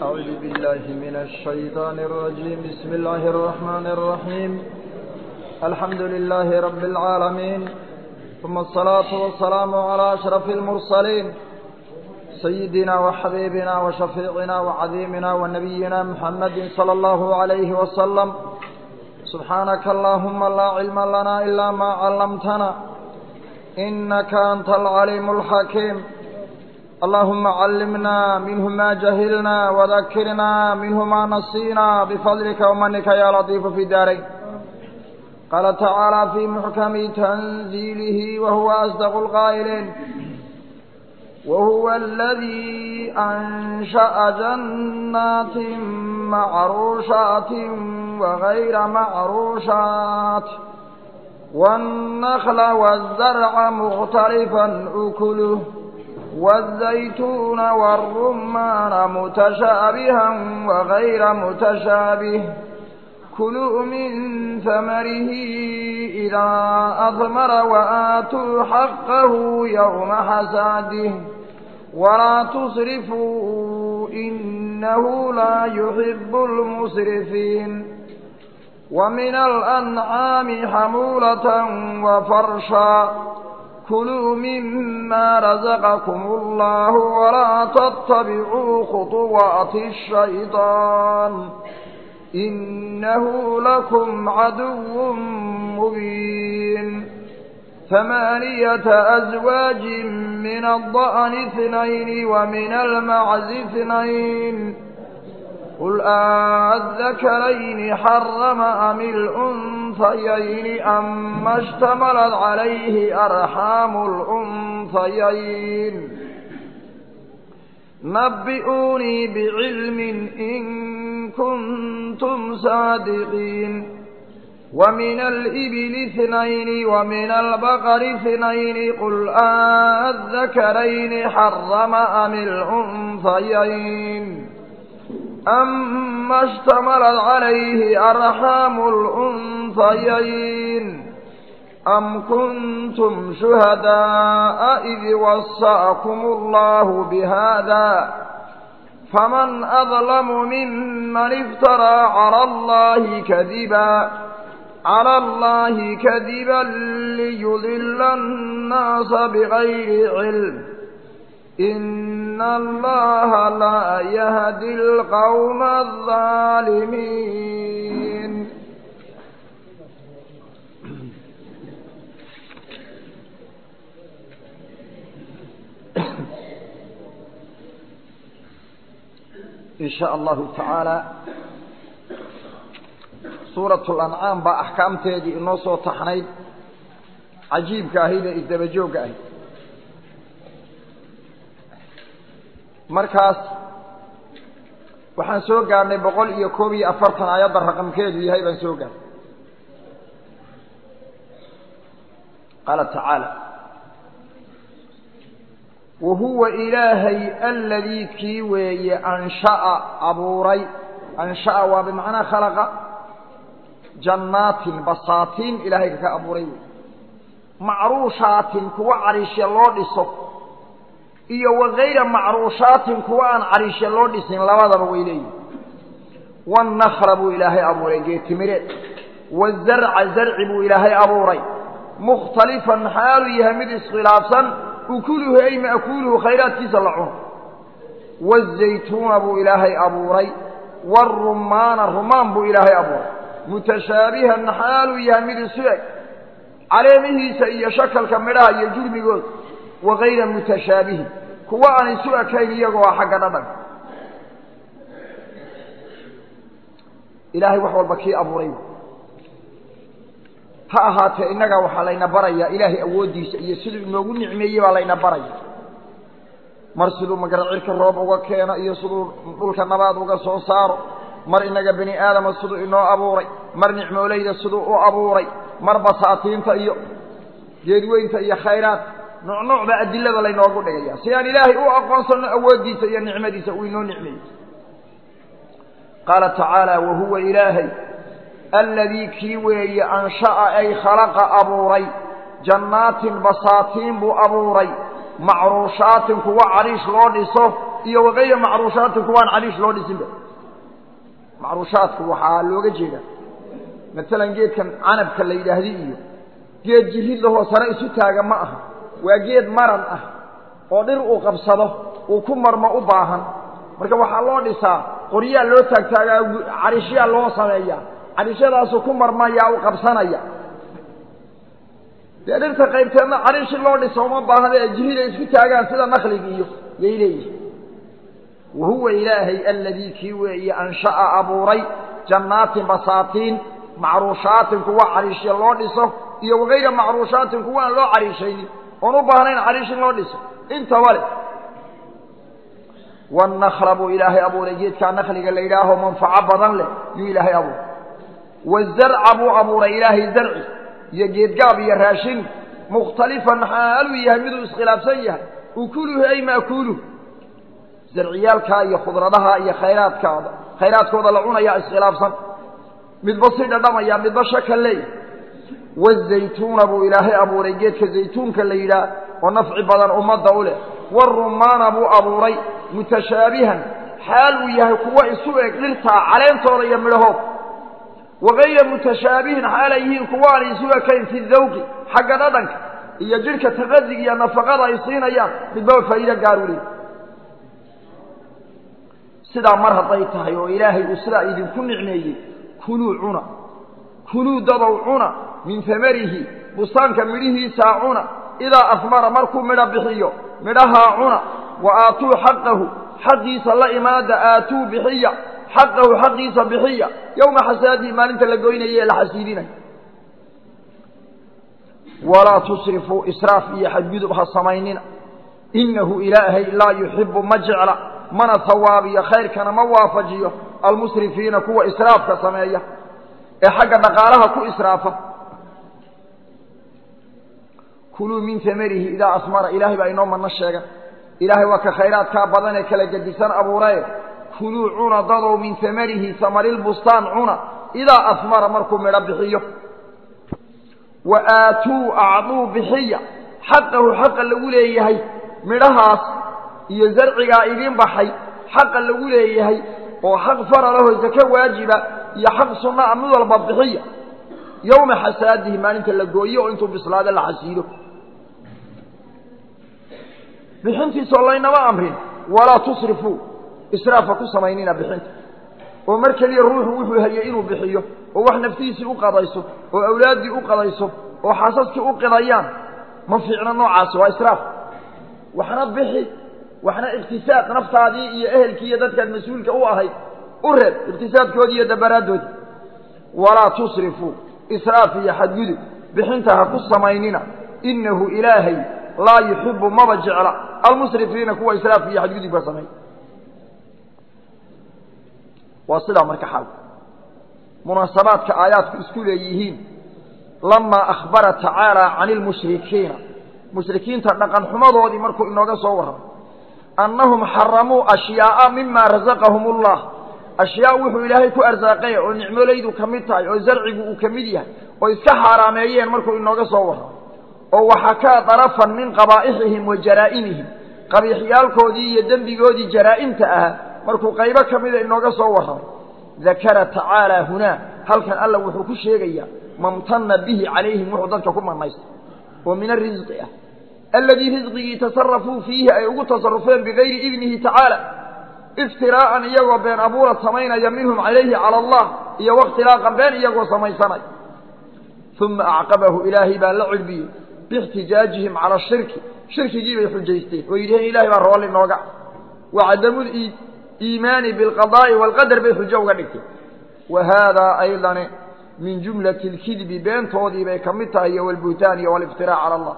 أعوذ بالله من الشيطان الرجيم بسم الله الرحمن الرحيم الحمد لله رب العالمين ثم الصلاة والسلام على أشرف المرسلين سيدنا وحبيبنا وشفيعنا وعظيمنا ونبينا محمد صلى الله عليه وسلم سبحانك اللهم لا علم لنا إلا ما علمتنا إنك أنت العليم الحكيم اللهم علمنا منه ما جهلنا وذكرنا منه ما نسينا بفضلك ومنك يا لطيف في دارين قال تعالى في محكم تنزيله وهو أصدق القائلين وهو الذي أنشأ جنات معروشات وغير معروشات والنخل والزرع مختلفا أكله والزيتون والرمان متشابها وغير متشابه كلوا من ثمره إذا أثمر وآتوا حقه يوم حساده ولا تسرفوا إنه لا يحب المسرفين ومن الأنعام حمولة وفرشا كلوا مما رزقكم الله ولا تتبعوا خطوات الشيطان إنه لكم عدو مبين ثمانية أزواج من الضأن اثنين ومن المعز اثنين قل أذكرين حرم أم الأنثيين أما اشتملت عليه أرحام الأنثيين نبئوني بعلم إن كنتم صادقين ومن الإبل اثنين ومن البقر اثنين قل أذكرين حرم أم الأنثيين أما اشتملت عليه أرحام الأنثيين أم كنتم شهداء إذ وصاكم الله بهذا فمن أظلم ممن افترى على الله كذبا على الله كذبا ليضل الناس بغير علم إن الله لا يهدي القوم الظالمين إن شاء الله تعالى سورة الأنعام بأحكام تيدي إنه صوت تحنيد عجيب كاهيدة إذا كاهيد markaas waxaan soo gaarnay boqol iyo koob iyo afartan aayadda raqamkeedu yahay baan soo gaarnay qaala tacaala wa huwa ilaahay aladii kii weeye ansha'a abuuray ansha'a waa bimacnaa khalaqa jannaatin basaatiin ilaahay kaka abuuray wey macruushaatin kuwa cariishya loo dhiso iyo wakayra macruushaatin kuwa aan cariishe loo dhisin labadaba way leeyihin wannakla buu ilaahay abuuray geetimireed wazarca zarci buu ilaahay abuuray mukhtalifan xaaluu yahay mid iskhilaafsan ukuluhu ay ma'kuuluhu khayraadkiisa la cuno wazaytuuna buu ilaahay abuuray warumaana rumaan buu ilaahay abuuray mutashaabihan xaaluu yahay mid isu eg caleemihiisa iyo shakalka midhaha iyo jurmigooda wakayra mutashaabihin kuwa aan isu ekayn iyagoo ah xagga dhadhanka ilaahay wax walba kii abuuray ha ahaatee innagaa waxaa layna barayaa ilaahay awooddiisa iyo siduu inoogu nicmeeyey baa layna baraya mar siduu magaracirka roob uga keeno iyo siduu dhulka nabaad uga soo saaro mar innaga bani aadama siduu inoo abuuray mar nicmoolayda siduu u abuuray mar basaatiinta iyo geedweynta iyo khayraadka nooc nooc baa adilada laynoogu dhigaya si aan ilaahay u aqoonsanno awooddiisa iyo nicmadiisa uu inoo nicmeeyey qaala tacaala wa huwa ilaahay aladii kii weeye ansha'a ay khalaqa abuuray jannaatin basaatiin buu abuuray macruushaatin kuwa cariish loo dhiso iyo wakayra macruushaatin kuwaan cariish loo dhisinba macruushaadku waxaa looga jeedaa maalan geedkan canabka la yidhaahdi iyo geed jirid lahoo sare isu taaga ma aha waa geed maran ah oo dhir uu qabsado uu ku marmo u baahan marka waxaa loo dhisaa qoryaa loo taagtaagaa cariishyaa loo sameeyaa cariishyadaasuu ku marmayaa u qabsanaya dee dhirta qaybteedna cariishi loo dhiso uma baahna ee jiriday isku taagaan sida nakliga iyo yay leeyihin wa huwa ilaahay aladii kii weeye ansha'a abuuray jannaatin basaatiin macruushaatin kuwa cariishya loo dhiso iyo wakayra macruushaatin kuwa aan loo cariishaynin oon u baahnayn cariish in loo dhiso intaba leh wanakla buu ilaahay abuuray geedkaa nakliga la yidhaaho manfaco badan leh yuu ilaahay abuuray wazarca buu abuuray ilaahay zarci iyo geedgaab iyo raashin mukhtalifan xaaluu yahay miduu iskhilaafsan yahay ukuluhu ay maakuluh zarciyaalkaa iyo khudradaha iyo khayraadkaada khayraadkooda la cunayaa iskhilaafsan midba si dhadhamaya midba shaka leeyahy wazaytuuna buu ilaahay abuuray geedka zaytuunka la yidhaah oo nafci badan ummadda u leh warumaana buu abuuray mutashaabihan xaal uu yahay kuwa isu eg dhirtaa caleentooda iyo midhahood wakayra mutashaabihin xaal ay yihiin kuwa aan isu ekayn fi dawqi xagga dhadhanka iyo jidhka taqadig iyo nafaqada ay siinayaan midbaba faa'iido gaaru leey sidaa mar hadday tahay oo ilaahay uu sidaa idinku nicmeeyey kuluu cuna kuluu dadow cuna min tamarihi bustaanka midhihiisaa cuna idaa asmara markuu midho bixiyo midhahaa cuna wa aatuu xaqahu xaqiisa la imaada aatuu bixiya xaqahu xaqiisa bixiya yowma xasaadihi maalinta la goynayo ee la xasiidinayo walaa tusrifuu israaf iyo xadgudub ha samaynina innahu ilaahay laa yuxibu ma jecla mana hawaabiyo khayrkana ma waafajiyo almusrifiina kuwa israafka sameeya ee xagga dhaqaalaha ku israafa kuluu min tamarihi idaa asmara ilaahay baa inoo madno sheegan ilaahay waa ka khayraadkaa badan ee kala gedisan abuuraye kuluu cuna dadow min tamarihi samarilbustaan cuna idaa asmara markuu midho bixiyo wa aatuu acduu bixiya xaqahu xaqa lagu leeyahay midhahaas iyo zarcigaa idiin baxay xaqa lagu leeyahay oo xaq faralaho sake waajiba iyo xaq sunnaa mid walba bixiya yowma xasaadihi maalinta la gooyo oo intuu bislaado la xasiilo bixintiisoo laynama amrin walaa tusrifuu israafa ku samaynina bixinta oo mar keliya ruuxu wuxuu hayay inuu bixiyo oo wax naftiisii u qadayso oo awlaaddii u qadayso oo xaasaskii u qidayaan ma fiicno noocaasi waa israaf waxna bixi waxna iqtisaad naftaadii iyo ehelkii iyo dadkaad mas-uulka u ahayd u reeb iqtisaadkoodii iyo dabaraaddoodii walaa tusrifuu israaf iyo xadgudub bixinta ha ku samaynina innahu ilaahay laa yuxibu maba jecla almusrifiina kuwa israaf iyo xadgudubka sameey waa sidaa marka xaalku munaasabaadka aayaadku isku leeyihiin lamaa akhbara tacaala cani lmushrikiina mushrikiinta dhaqan xumadoodii markuu inooga soo warramay annahum xaramuu ashyaa'a mima rasaqahum ullah ashyaa wuxuu ilaahay ku arsaaqay oo nicmolaydu ka mid tahay oo zarcigu uu ka mid yahay oo iska xaaraameeyeen markuu inooga soo warramay oo waxakaa darafan min qabaa'ixihim wa jaraa'imihim qabiixyaalkoodii iyo dembigoodii jaraa'imta ahaa markuu qaybo ka mida inooga soo warramay dakara tacaala hunaa halkan alla wuxuu ku sheegayaa mamtana bihi calayhim wuxuu dadka ku manaystay oo min arisqi ah aladii risqigii tasarafuu fiihi ay ugu tasarufeen bigayri idnihi tacaala iftiraa'an iyagoo been abuura samaynaya minhum calayhi cala allah iyo wakhtilaaqan been iyagoo samaysanaya uma acqabahu ilaahay baa la cilbiyey biixtijaajihim cala shirki shirkigii bay xujaysteen oo yidhaheen ilahay baa roolli nooga wa cadamu iimaani bilqadaa'i waalqadar bay xujo uga dhigteen wa haadaa aydane min jumlati alkidbi beentoodii bay ka mid tahay iyo walbuhtaan iyo waliftiraac cala allah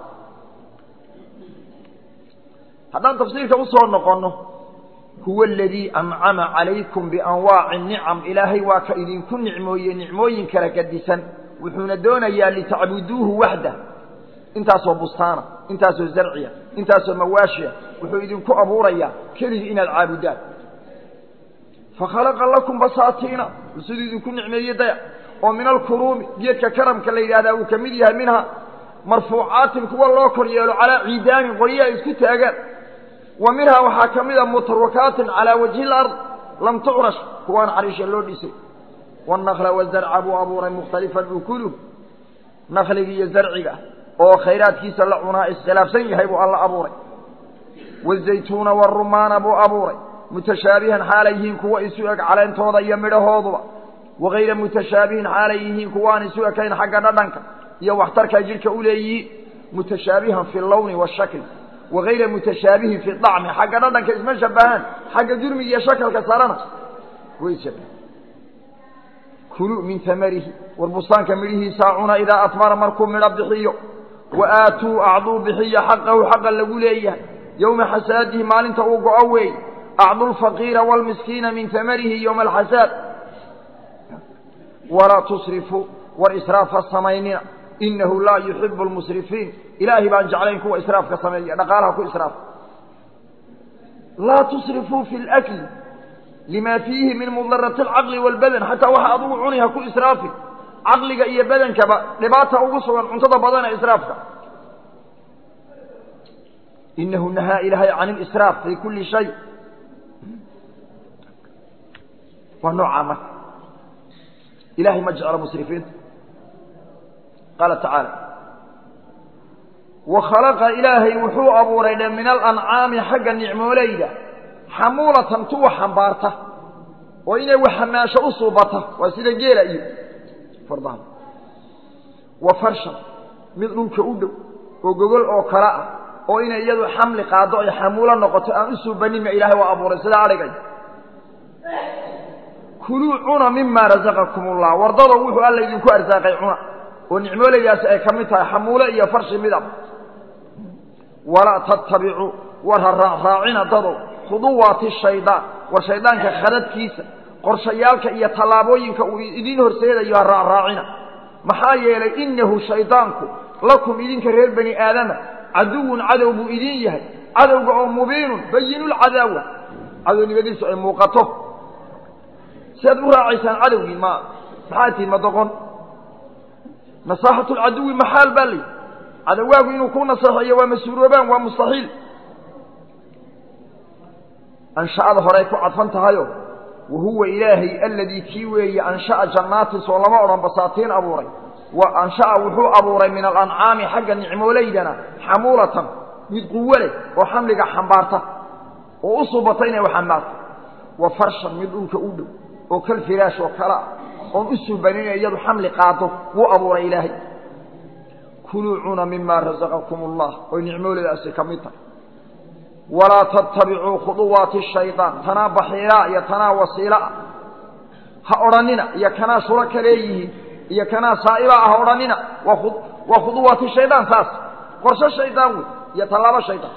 haddaan tafsiirka usoo noqonno huwa aladii ancama calaykum bianwaaci nicam ilaahay waa ka idinku nicmooye nicmooyin kala gadisan wuxuuna doonayaa litacbuduuhu waxdah intaasoo bustaana intaasoo zarciya intaasoo mawaashiya wuxuu idinku abuurayaa keligii inaad caabudaan fakhalaqa lakum basaatiina siduu idinku nicmeeye daya oo min alkuruumi geedka karamka la yidhahdaa uu ka mid yahay minha marfuucaatin kuwa loo kor yeelo calaa ciidaanin qoryo ay isku taagaan wa minhaa waxaa ka mid a mutarukaatin calaa wajhi lard lam tucrash kuwaan cariisha loo dhisay wanakla wazarca buu abuuray mukhtalifan ukulu nakliga iyo zarciga oo khayraadkiisa la cunaa iskhilaafsan yahay buu alla abuuray wazaytuuna warumaana buu abuuray mutashaabihan xaalay yihiin kuwa isu eg caleentooda iyo midhahooduba wagayra mutashaabihin xaalay yihiin kuwaan isu ekayn xagga dhadhanka iyo waxtarka jidhka u leeyihiin mutashaabihan fi lawni washakli wagayra mutashaabihin fi dacmi xagga dhadhanka isma shabahaan xagga jurmiga iyo shakalka sarana way shabahan kuluu min tamarihi war bustaanka midhihiisaa cuna idaa atmara markuu midho bixiyo wa aatuu acduu bixiya xaqahu xaqa lagu leeyahay yowma xasaadihi maalinta uu go-o weey acdu lfaqiira waalmiskiina min tamarihi yowma alxasaad walaa tusrifuu war israafa samaynina inahu laa yuxibu lmusrifiin ilaahay baan jeclayn kuwa israafka sameeya dhaqaalaha ku israafa laa tusrifuu fi lakli lima fiihi min mudarati alcaqli waalbadan xataa waxa adugu cuni ha ku israafin caqliga iyo badankaba dhibaata ugu sugan cuntada badan ee israafka inahu nahaa ilaahay can ilisraaf fi kuli shay waa noocaa marka ilahay ma jeclo musrifiinta qaala tacaala wa khalaqa ilaahay wuxuu abuuray dhe min alancaami xagga nicmooleyda xamuulatan tuwa xambaarta oo inay wax hamaasho u suubata waa sida geela iyo fardaha wa farshan mid dhulka u dhow oo gogol oo kale ah oo inay iyadu xamli qaado ay xamuulo noqoto aan u suubaninma ilaahay waa abuuray sida adhigay kuluu cuna mima rasaqakum ullah wardado wuxuu alla idinku arsaaqay cuna oo nicmooleydaasi ay ka mid tahay xamuulo iyo farshi midab walaa tattabicuu war ha raacraacina dadow khuduwaati shaydaan war shaydaanka khadadkiisa qorshayaalka iyo tallaabooyinka uu idiin horseedayo ha raacraacina maxaa yeelay innahu shaydaanku lakum idinka reer bani aadama caduwun cadow buu idin yahay cadowga oo mubiinun bayinulcadaawa cadownimadiisu ay muuqato si aad u raacaysaan cadowgii ma maxaa tihin ma doqon nasaaxatu lcaduwi maxaal baa layihi cadowaagu inuu ku naseexeeyo waa mas-uuloobaan waa mustaxiil ansha'ada horay ku cadfan tahayo wa huwa ilaahay aladii kii weeye ansha'a jannaatin soo lama odhan basaatiin abuuray wa ansha'a wuxuu abuuray min alancaami xagga nicmooleydana xamuulatan mid quwo leh oo xamliga xambaarta oo u subata inay xambaarto wa farshan mid dhulka u dhow oo kal firaash oo kale ah oon u suubanin iyadu xamli qaado wuu abuuray ilaahay kuluu cuna mima rasaqakum allah oy nicmooleydaasi ka mid tahay walaa tattabicuu khuduwaati shaydaan tanaa baxiilaa iyo tanaa wasiilaa ha odhanina iyo kanaa shuro ka leeyihiin iyo kanaa saa'ibaa ah ha odhanina waa khuduwaati shaydaan saas qorsho shaydaan wey iyo tallaabo shaydaan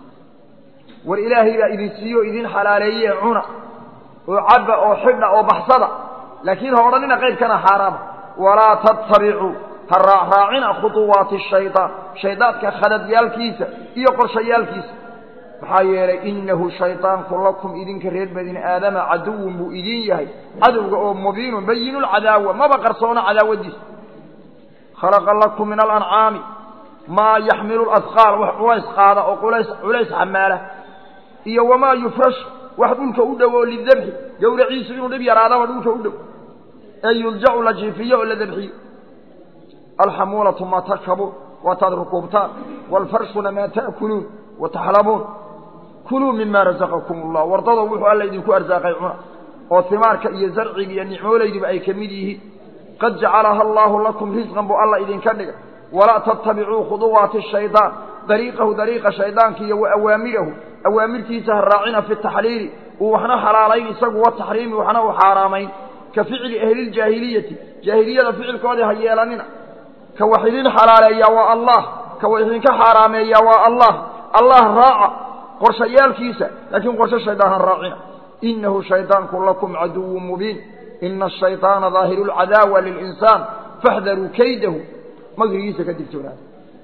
war ilaahay baa idin siiyo o idin xalaaleeye cuna oo cabba oo xidha oo baxsada laakiin ha odhanina qaybkana xaaraama walaa tattabicuu ha raacraacina khuduwaati shaydaan shaydaadka khadadyaalkiisa iyo qorshayaalkiisa maxaa yeelay inahu shaydaanku lakum idinka reer bani aadama caduwun buu idin yahay cadowga oo mubiinun bayinulcadaawa maba qarsoona cadaawadiisa khalaqa lakum min alancaami maa yaxmilu lasqaal wax culays qaada oo culays culays xamaala iyo wamaa yufrash wax dhulka u dhow oo lidabxi gowraciisu inuu dhib yaraadaba dhulka u dhow ee yuljacu la jiifiyo oo la dabxiyo alxamuulatu maa tarkabuun waataad rukuubtaan waalfarshuna maa ta'kuluun wa taxlabuun kuluu mima rasaqakum allah wardado wuxuu alla idinku arsaaqay cuna oo himaarka iyo zarciga iyo nicmooleyduba ay ka mid yihiin qad jacalaha allaahu lakum risqan buu alla idinka dhigay walaa tattabicuu khuduwaati shaydaan dariiqahu dariiqa shaydaanka iyo wa awaamirahu awaamirtiisa ha raacina fi taxliili uu waxna xalaalayn isagu wa taxriimi waxna u xaaraamayn ka ficli ahliljaahiliyati jaahiliyada ficilkoodii ha yeelanina ka wax idin xalaaleeyaa waa allah ka wax idinka xaaraameeyaa waa allah allah raaca qorshayaalkiisa laakiin qorsho shaydaan ha raacina inahu shaydaanku lakum caduwun mubiin ina ashayطaana daahiru lcadaawa lilinsaan faxdaruu kaydahu magrigiisa ka digtoonaada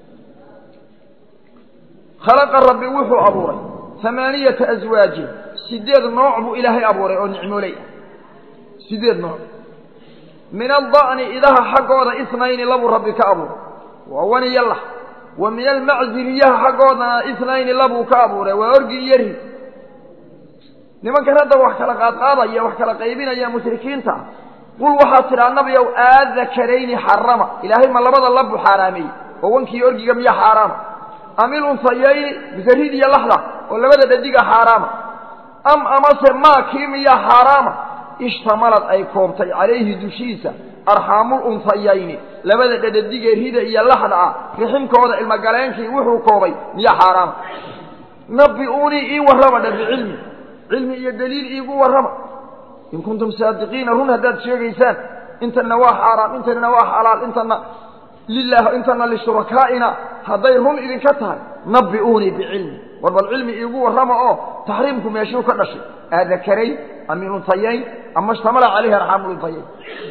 khalaqa rabbi wuxuu abuuray amaaniyata aswaajin sideed nooc buu ilaahay abuuray oo nicmooley ah sideed nooc min alda'ni idaha xaggooda isnayni labuu rabbi ka abuuray waa waniyo lah wa min almaczi riyaha xaggoodana itnayni labuu ka abuuray waa orgi iyo ri nimankan hadda wax kala qaadqaadaya wax kala qaybinaya mushrikiinta qul waxaad tidhaa nabiyow aadakarayni xarama ilaahay ma labada labu xaaraameeyey oo wankiiyo orgiga miya xaaraama am ilunsayayni mise rid iyo laxda oo labada dhadiga xaaraama am amase maa kii miyaa xaaraama ishtamalad ay koobtay calayhi dushiisa arxaamul unsayayni labada dhadhadigee rida iyo laxda ah riximkooda ilmogaleenkii wuxuu koobay miya xaaraama nabi-uunii ii warrama dha bicilmi cilmi iyo daliil iigu warrama in kuntum saadiqiina run haddaad sheegaysaan intana waa xaaraam intana waa xalaal intana lilah intana lishurakaaina hadday run idinka tahay nabi'uunii bicilmi war bal cilmi iigu warrama oo taxriimku meeshuu ka dhashay aadakarayn am iluntayayn ama ishtamala calayhi arxaamuluntayayn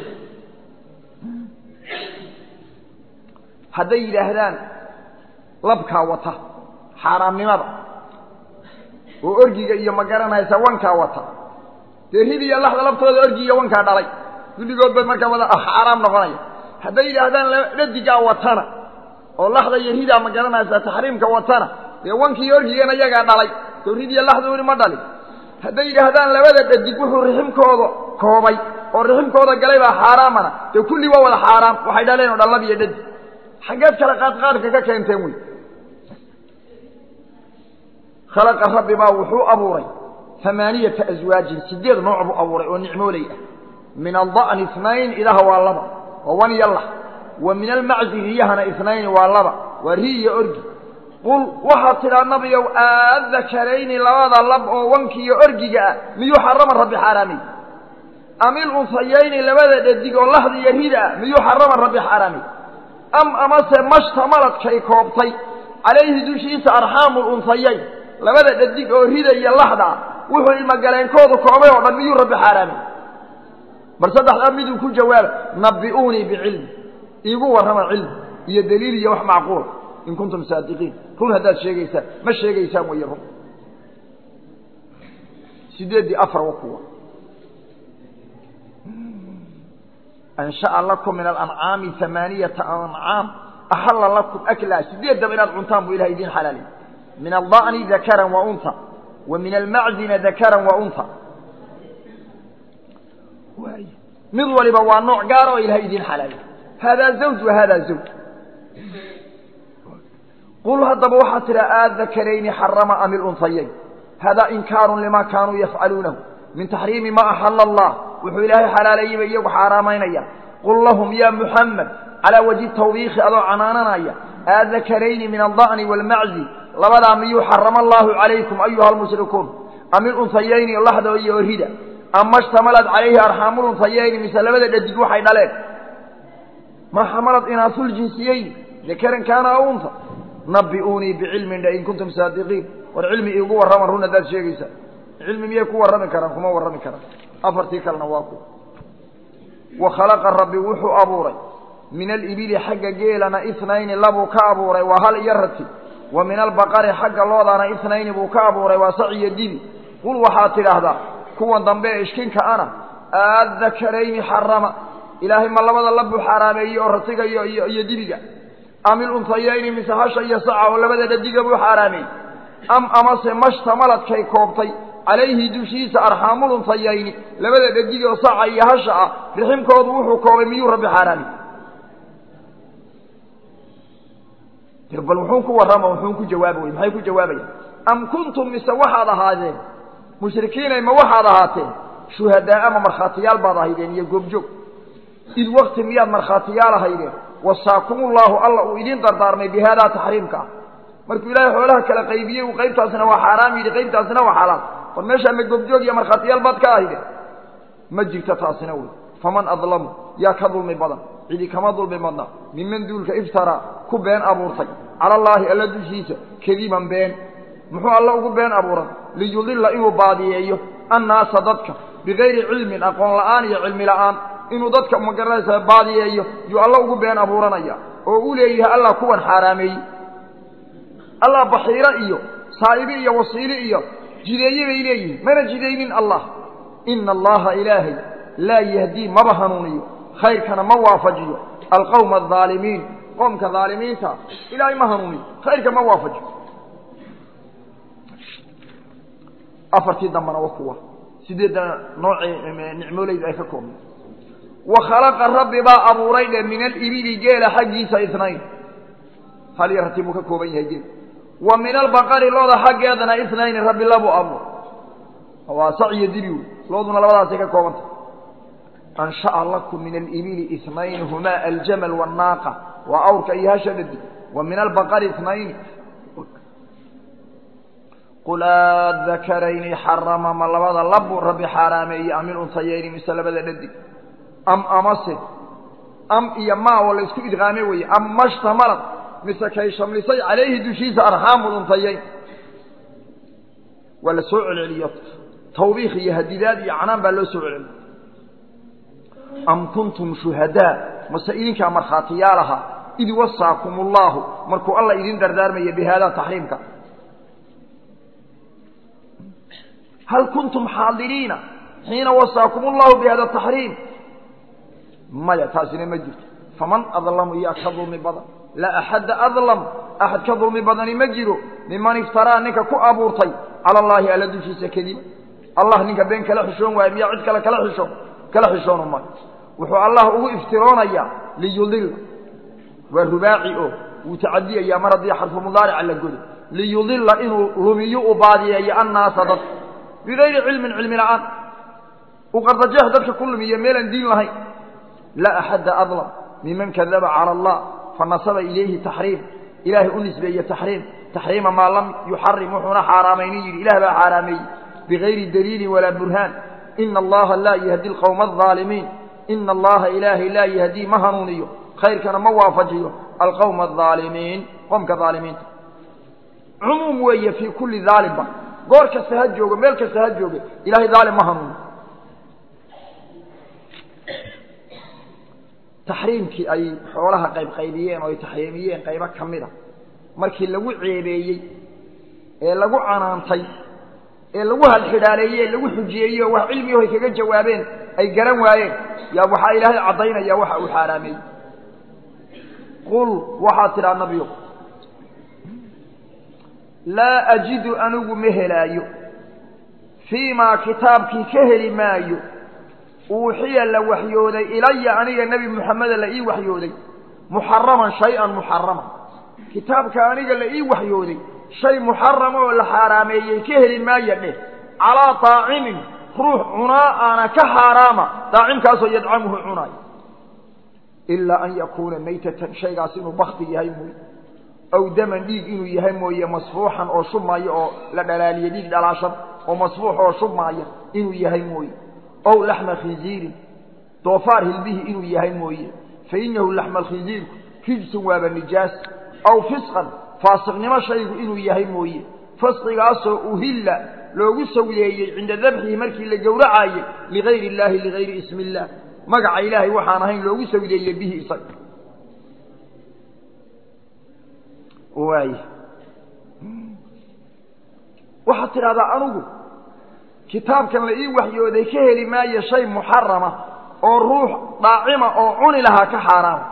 hadday yidhaahdaan labkaa wata xaaraamnimada oo orgiga iyo ma garanaysa wankaa wata dee rid iyo laxda laftooda orgi iyo wankaa dhalay kulligood bay markaa wada xaaraam noqonaya hadday yidhaahdaan dhadigaa watana oo laxda iyo ridaa ma garanaysa taxriimka watana dee wankiiyo orgigana iyagaa dhalay soo rid iyo laxdooni ma dhalin hadday yidhaahdaan labada dhadig wuxuu riximkooda koobay oo riximkooda galay baa xaaraamana dee kulli waa wada xaaraam waxay dhaleen oo dhan lab iyo dhadig xaggeed kale qaadqaadka ka keenteen wey khalaqa rabbi baa wuxuu abuuray amaaniyata aswaajin sideed nooc buu abuuray oo nicmooley ah min alda'ni inayn idaha waa laba waa wan iyo lax wa min almaczi riyahana inayni waa laba waa ri iyo orgi qul waxaad tidhaa nabiyow aadakarayni labada lab oo wankiiyo orgiga ah miyuu xarama rabbi xaaraamay am ilunsayayni labada dhadig oo laxda iyo rida ah miyuu xarama rabbi xaaraamay am amase mashtamaladkay koobtay calayhi dushiisa arxaamu lunsayayn labada dhadig oo rida iyo laxda ah wuxuu ilmogaleenkoodu koobay oo dhan miyuu rabbi xaaraamay bal saddexdaa miduu ku jawaaba nabi'uunii bicilmi iigu warrama cilmi iyo daliil iyo wax macquula in kuntum saadiqiin run haddaad sheegaysaan ma sheegaysaan wayo run sideeddii afar wa kuwa ansha'a lakum min alancaami amaaniyata ancaam axalla lakum aklaa sideeddaba inaad cuntaan buu ilahay idiin xalaalay min alda'ni dakaran wa unha wa min almaczina dakaran wa unha mid waliba waa nooc gaara oo ilahay idiin xalaalay haadaa zawj wa haadaa zawj qul haddaba waxaad tidha aadakarayni xarama am ilunhayayn haadaa inkaarun lima kaanuu yafcaluunahu min taxriimi ma axala allah wuxuu ilaahay xalaaleeyey bay iyagu xaaraamaynaya qul lahum ya muxamed calaa wajhi tawbiikhi adoo canaananaya aadakarayni min alda'ni waalmaczi labadaa miyuu xarama allaahu calaykum ayuha almushrikuun am ilunhayayni laxda iyo orida ama ishtamalad calayhi arxaamulunhayayni mise labada dhadig waxay dhaleen ma xamalad inaasuljinsiyeyni dakaran kaana aw unha nabi'uunii bicilmin dha in kuntum saadiqiin war cilmi iigu warrama run haddaad sheegaysaa cilmi miyay ku warrami karaan kuma warrami karaan afartii kalena waa ku wa khalaqa rabbi wuxuu abuuray min alibili xagga geelana itnayni labuu ka abuuray waa hal iyo rati wa min albaqari xagga loodana itnayni buu ka abuuray waa sac iyo dibi qul waxaad tidhaahdaa kuwan dambe ee ishkinka ana aadakarayni xarama ilaahay ma labada labuu xaaraameeyey oo ratiga iyo iyo iyo dibiga am ilunhayayni mise hasha iyo saca oo labada dhadiga buu xaaraameeyey am amase mashtamaladkay koobtay calayhi dushiisa arxaamulunhayayni labada dhadig oo saca iyo hasha ah riximkoodu wuxuu koobay miyuu rabbi xaaraamey bal wuxuu ku warrama wuxuu ku jawaaba wey maxay ku jawaabayaan am kuntum mise waxaad ahaadeen mushrikiinay ma waxaad ahaateen shuhadaa ama markhaatiyaal baad ahaydeen iyo goobjoog id wakti miyaad markhaatiyaal ahaydeen wasaakumullahu alla uu idiin dardaarmay bi haadaa taxriimka ah markuu ilaahay xoolaha kala qaybiyey uu qaybtaasina waa xaaraam yidhi qaybtaasina waa xalaal war meeshaa ma goobjoog iyo markhaatiyaal baad ka ahaydeen ma jirto taasina wey faman adlamu yaa ka dulmi badan cidi kama dulmi badna miman duulka iftaraa ku been abuurtay cala allaahi alla dushiisa kadiban been muxuu alla ugu been abuuran liyudilla inuu baadiyeeyo annaasa dadka bigayri cilmin aqoon la'aan iyo cilmi la'aan inuu dadka magaranaysa baadiyeeyo yuu alla ugu been abuuranaya oo u leeyahay allah kuwan xaaraameeyey allah baxiiro iyo saa'ibi iyo wasiili iyo jideeye bay leeyihiin mana jidaynin allah ina allaha ilaahay laa yahdii maba hanuuniyo khayrkana ma waafajiyo alqowma aldaalimiin qoomka dhaalimiinta ilaahay ma hanuuniyo khayrka ma waafajiyo afartii dambana waa kuwa sideedda noocii nicmoolayda ay ka koobnay wa khalaqa rabbi baa abuuray dhe min alibili geela xaggiisa isnayn hal iyo rati buu ka kooban yahay geel wa min albaqari looda xaggeedana isnayni rabbi labuu abuur waa sac iyo dibi wey looduna labadaasay ka koobantah ansha'a lakum min alibili isnayn humaa aljamal wannaaqa waa awrka iyo hasha dhadi wa min albaqari isnayni qul aadakarayni xarama ma labada labu rabbi xaaraameeye am iluntayayni mise labada dhadig am amase am iyo maa oo la isku idqaame weye am mashtamalad mise kay shamlisay calayhi dushiisa arxaamu luntayayn waa la soo celceliyo tawbiikh iyo hadidaad iyo canaan baa loo soo celceliyo am kuntum shuhadaa mase idinkaa markhaatiyaal ahaa id wasaakum allaahu markuu alla idin dardaarmaya bi haadaa taxriimka hal kuntum xaadiriina xiina wasaakum allahu bihada taxriim maya taasina ma jirto faman adlamu iyaa ka dulmi badan laa axadda adlam axad ka dulmi badani ma jiro miman iftaraa ninka ku abuurtay cala allaahi alla dushiisa kadib allah ninka been kala xishoon waayo miyaa cid kale kala xishoon kala xishoono mayo wuxuu allah ugu iftiroonayaa liyudilla waa rubaaci oo wuu tacadiyayaa mar haddii xarfu mudaarica la godo liyudilla inuu lumiyo u baadiyeeyo annaasa dad bigayri cilmin cilmi la'aan uu qardajeex dadka ku lumiyo meelaan diin lahayn laa axadda adlam miman kadaba cala allah fanasaba ilayhi taxriim ilaahay u nisbeeye taxriim taxriima maa lam yuxarim wuxuuna xaaraamaynin yidhi ilah baa xaaraameeyey bigayri daliilin walaa burhaan ina allaha laa yahdi alqowma aldaalimiin ina allaha ilaahay laa yahdii ma hanuuniyo khayrkana ma waafajiyo alqowma aldaalimiin qomka dhaalimiinta cumuum weeye fii kulli daalimba goor kasta ha joogo meel kasta ha jooge ilahay daalim ma hanuuniyo taxriimkii ay xoolaha qaybqaybiyeen oo ay taxriimiyeen qaybo ka mid a markii lagu ceebeeyey ee lagu canaantay ee lagu halxidhaaleeyey ee lagu xujiyeeyey oo wax cilmiyaho ay kaga jawaabeen ay garan waayeen yaa waxaa ilaahay caddaynaya waxa uu xaaraameeyey qul waxaad tidhaa nabiyo laa ajidu anigu ma helaayo fii maa kitaabkii ka heli maayo uuxiya la waxyooday ilaya aniga nebi moxameda la ii waxyooday muxaraman shay-an muxaraman kitaabka aniga la ii waxyooday shay muxarama oo la xaaraameeyey ka heli maaya dheh calaa daacimin ruux cunaa aana ka xaaraama daacimkaasoo yadcamuhu cunaayo ilaa an yakuuna maytatan shaygaas inuu bakti yahay mooye aw daman dhiig inuu yahay mooye masfuuxan oo shubmaayo oo la dhalaaliye dhiig dhalaashan oo masfuux oo shubmaaya inuu yahay mooye ow laxma khinziirin doofaar hilbihii inuu yahay mooye fa inahu laxma alkhinziirku rijsun waaba nijaas aw fisqan faasiqnimo shaygu inuu yahay mooye fasqigaasoo uhilla loogu sawleeyey cinda dabxihi markii la gowracaayey ligayri illaahi ligayri ismi illaah magaca ilaahay waxaan ahayn loogu sawleeyey bihi isaga waay waxaad tidhahdaa anugu kitaabkan la ii waxyooday ka heli maayo shay muxarama oo ruux daacima oo cuni lahaa ka xaaraama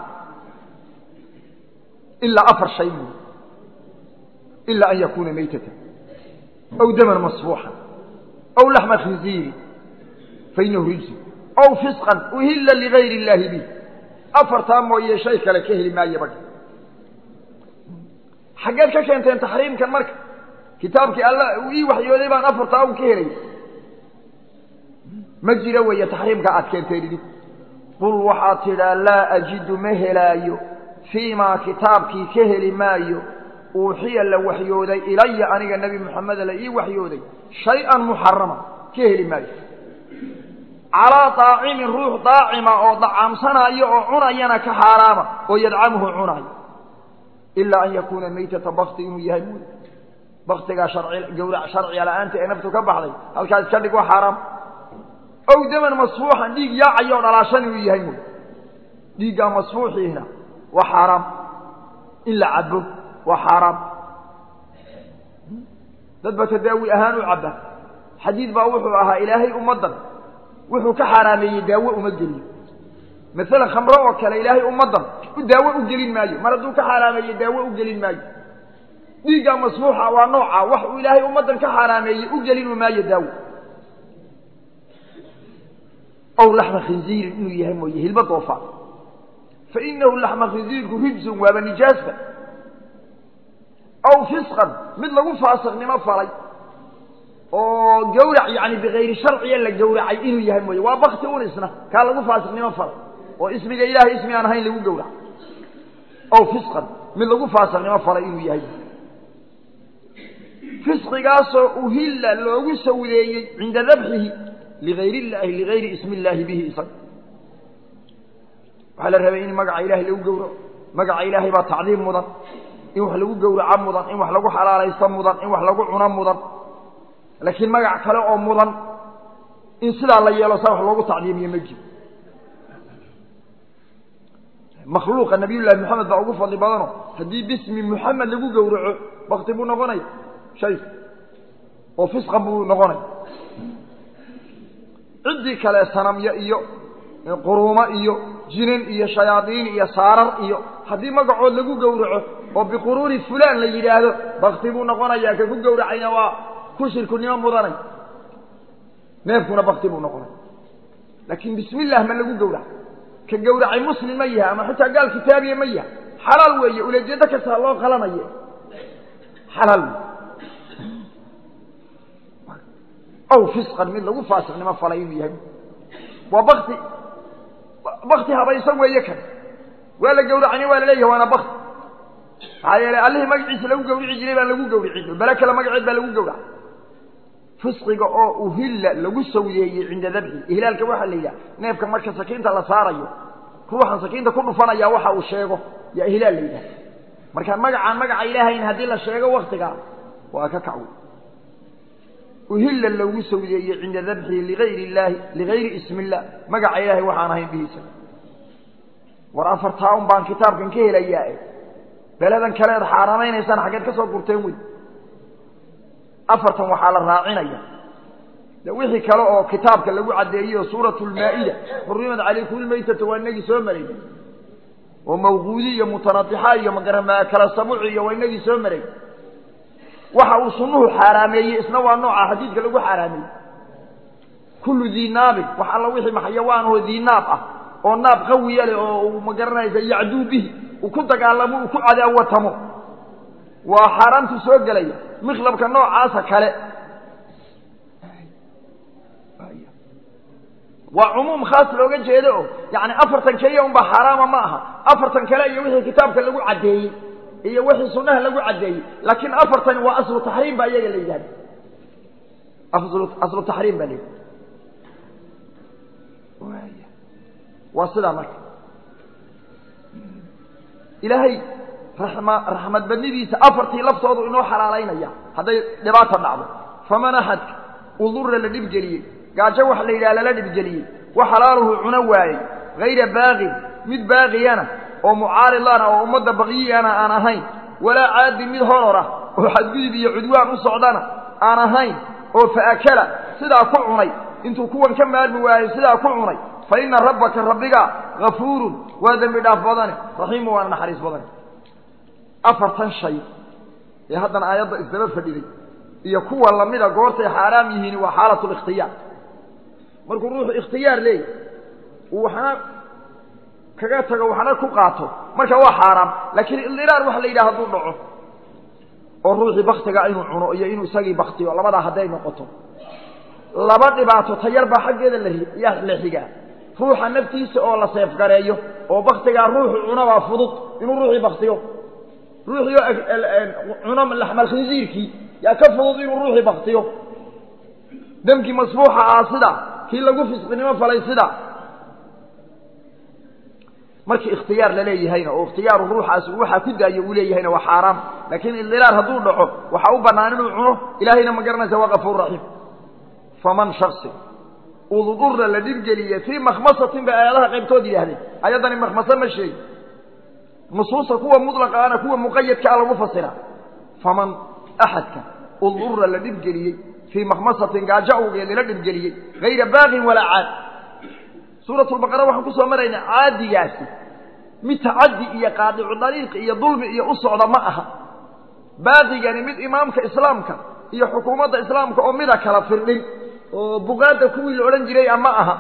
ilaa afar shay mooye ilaa an yakuuna maytatan aw daman masfuuxan aw laxma khinziiri fa inahu rijsu aw fisqan uhilla ligayri illaahi bih afartaa mooye shay kale ka heli maayo badha xaggeed ka keenteen taxriimkan marka kitaabkii alla uu ii waxyooday baan afartaa un ka helay ma jiro weeye taxriimka aad keenteen idinku qul waxaad tidhaa laa ajidu ma helaayo fii maa kitaabkii ka heli maayo uuxiya la waxyooday ilaya aniga nebi moxameda la ii waxyooday shay-an muxarama ka heli maayo calaa daacimin ruux daacima oo dacaamsanaayo oo cunayana ka xaaraama oo yadcamuhu cunaayo ilaa an yakuuna maytata bakti inuu yahay mooye baktigaa gawrac sharciga la-aanta ee naftu ka baxday halkaas iska dhig waa xaaraam ow daman masfuuxan dhiig yaacayo oo dhalaashan inuu yahay mooye dhiiggaa masfuuxiina waa xaaraam in la cabo waa xaaraam dad ba tadaawi ahaan u cabba xadiid baa wuxuu ahaa ilaahay ummaddan wuxuu ka xaaraameeyey daawo uma geliyo maalan khamro oo kale ilaahay ummaddan daawo u gelin maayo mar hadduu ka xaaraameeye daawo u gelin maayo dhiigga masfuuxa waa nooca wax uu ilaahay ummaddan ka xaaraameeyey u gelinu maayo daawo ow laxma khinziirin inuu yahay mooye hilba doofaar fa inahu laxma khinziirku rijsun waaba nijaasta aw fisqan mid lagu faasiqnimo falay oo gawrac yani bikayri sharciya la gawracay inuu yahay mooye waa bakti un isna kaa lagu faasiqnimo falay oo ismiga ilahay ismi aan ahayn lagu gawrac aw fisqan mid lagu faasiqnimo falay inuu yahay fisqigaasoo uhilla loogu sawdeeyey cinda dabxihi ligayr illaahi ligayri ismi illaahi bihi isaga waxaa la rabay in magaca ilahay lagu gawraco magaca ilaahay baa tacdiim mudan in wax lagu gawraco mudan in wax lagu xalaalaysto mudan in wax lagu cuno mudan laakiin magac kale oo mudan in sidaa la yeelo saa wax loogu tacdiimiyo ma jiro makhluuqa nabiy llaahi moxamed baa ugu fadli badano haddii bismi muxamed lagu gawraco bakti buu noqonaya shay oo fisqan buu noqonaya ciddii kale sanamyo iyo quruumo iyo jinan iyo shayaadiin iyo saarar iyo haddii magacood lagu gowraco oo biquruuri fulaan la yidhaahdo bakti buu noqonayaa ka ku gowracayna waa ku shirkunimo mudanay neefkuna bakti buu noqonaya laakiin bismi illah ma lagu gowrac ka gowracay muslim ma yaha ama xitaa gaal kitaabiya ma yaha xalaal weeye ulejeedo kasta loo qalanaye xalaal wey aw fisqan mid lagu faasiqnimo falay inuu yahay waa bakti bakti habaysan weeye kan waa la gawracani waa la leeyahay waana bakti maxaa yeelay allihii magaciisa lagu gawrici jiray baan lagu gawricin bale kale magaceed baa lagu gawraca fisqiga oo uhilla lagu sawdeeyey cinda dabxi ihlaalka waxaa la yidhaha neefka marka sakiinta la saarayo ruuxan sakiinta ku dhufanaya waxa uu sheego yaa ihlaal la yidhaha marka magacaan magaca ilaahayn haddii la sheego waktigaa waa ka kacwo uhilla loogu sawdeeyey cinda dabxihi ligayri illaahi ligayri ismi illah magaca ilaahay waxaan ahayn bihiisa war afartaa un baan kitaabkan ka helayaa beledan kaleed xaaramaynaysaan xaggeed ka soo gurteen wey afartan waxaa la raacinaya de wixii kale oo kitaabka lagu caddeeyeyo suuratu lmaa-ida xurimat calaykum lmaytata waa inagii soo maray oo mawquudi iyo mutanadixa iyo magarama kala sabuci iyo waa inagii soo maray waxa uu sunnuhu xaaraameeyey isna waa nooca xadiidka lagu xaaraameeyey kullu dii naabin wax alla wixii maxayawaanoo dii naab ah oo naab qawiya leh oo uu magaranaysa yacduu bihi uu ku dagaalamo uu ku cadaawatamo waa xaaraamtu soo gelaya mikhlabka noocaasa kale waa cumuum khaas looga jeedo oo yani afartan keliya unbaa xaaraama ma aha afartan kale iyo wixii kitaabka lagu caddeeyey iyo wixii sunaha lagu caddeeyey laakiin afartani waa aslu taxriim baa iyaga la yidhahda aslu taxriim baa la yidhahda waa sidaa marka ilaahay raxma raxmad badnidiisa afartii laftoodu inoo xalaalaynaya hadday dhibaata dhacdo faman axadka udura la dhibgeliyey gaajo wax la yidhaha lala dhibgeliyey wa xalaaluhu cuno waayey hayra baaqin mid baaqiyana oo mucaaridana oo ummadda baqyiyana aan ahayn walaa caadin mid horor ah oo xadgudub iyo cudwaan u socdana aan ahayn oo faakala sidaa ku cunay intuu kuwan ka maarmi waayey sidaa ku cunay fa ina rabbaka rabbiga hafuurun waa dembi dhaaf badane raxiimu waana naxariis badane afartan shay ee haddana aayadda isdaba fadhiday iyo kuwa lamida goortay xaaraam yihiin waa xaalatu likhtiyaar markuu ruuxu ikhtiyaar leeyahy uu waxna kaga tago waxna ku qaato marka waa xaaraam laakiin idiraar waxa la yidhaha hadduu dhaco oo ruuxii baktiga inuu cuno iyo inuu isagii baktiyo labadaa hadday noqoto laba dhibaato tayar baa xaggeeda la la xigaa ruuxa naftiisa oo la seefgareeyo oo baktigaa ruuxu cunobaa fudud inuu ruuxii baktiyo ruuxii oo cuno laxmalkhinsiirkii yaa ka fudud inuu ruuxii baktiyo demkii masbuuxa ah sida kii lagu fisqinimo falay sida markii ikhtiyaar la leeyahayna oo ikhtiyaaru ruuxaasi waxaa ku daayo uu leeyahayna waa xaaraam laakiin idiraar hadduu dhaco waxaa u bannaan inuu cuno ilaahayna ma garanaysa waa kafuur raxiim faman shaksi udurra la dhibgeliye fii makhmasatin bay aayadaha qaybtood yidhaahdeen ayaddani makhmase ma sheegi nusuusta kuwa mudlaqa ana kuwa muqayadka a lagu fasira faman axadka udurra la dhibgeliyey fii makhmasatin gaajo awgeed la dhibgeliyey hayra baaqin walaa caad suurat lbaqara waxaan kusoo maraynaa caadigaasi mid tacaddi iyo qaadicu dariiq iyo dulmi iyo u socda ma aha baaqigani mid imaamka islaamka iyo xukuumadda islaamka oo mida kala firdhin oo buqaadda kuwii la odhan jiray a ma aha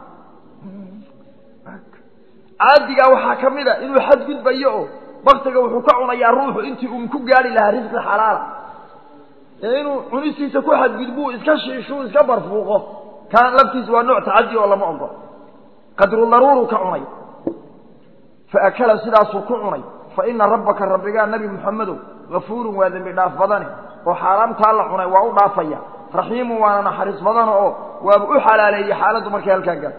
caadigaa waxaa ka mid a inuu xadgudbayo oo baktiga wuxuu ka cunayaa ruuxu intii uun ku gaari lahaa risqi xalaala ee inuu cunistiisa ku xadgudbuu iska shiishuu iska barfuuqo kaan laftiisa waa nooc tacaddi oo lama ogolo qadru daruuruu ka cunay fa akala sidaasuu ku cunay fa ina rabbaka rabbigaa nebi muxamedow hafuurun waa dembi dhaaf badane oo xaaraamtaa la cunay waa u dhaafaya raxiimun waana naxariis badana oo waaba u xalaaleeyey xaaladdu markay halkaa gaar